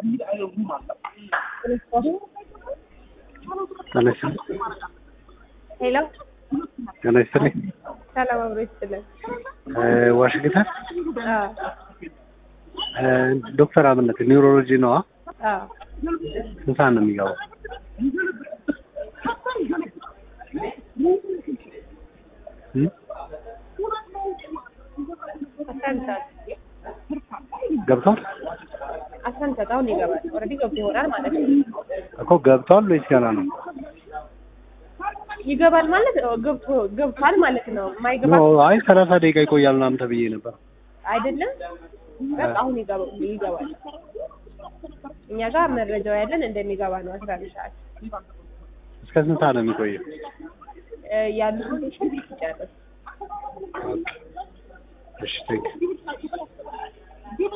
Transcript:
ጤና ይስጥልኝ። ሄሎ ጤና ይስጥልኝ። ሰላም አብሮ ይስጥልን። እ ዋሽንግተን አዎ እ ዶክተር አብነት ኒውሮሎጂ ነዋ። አዎ ስንት ሰዓት ነው የሚገባው? እ? አስራ አንድ ሰዓት ገብቷል አስራ አንድ ሰዓት አሁን ይገባል። ኦልሬዲ ገብቶ ይሆናል ማለት ነው። እኮ ገብቷል ወይስ ገና ነው? ይገባል ማለት ነው። ገብቶ ገብቷል ማለት ነው። የማይገባ ኖ አይ ሰላሳ ደቂቃ ይቆያል ምናምን ተብዬ ነበር። አይደለም። በቃ አሁን ይገባ- ይገባል። እኛ ጋር መረጃው ያለን እንደሚገባ ነው። አስራ አንድ ሰዓት እስከ ስንት ሰዓት ነው የሚቆየው? እ ያሉትን ፔሽንት ይጨርስ እሺ ቴንክ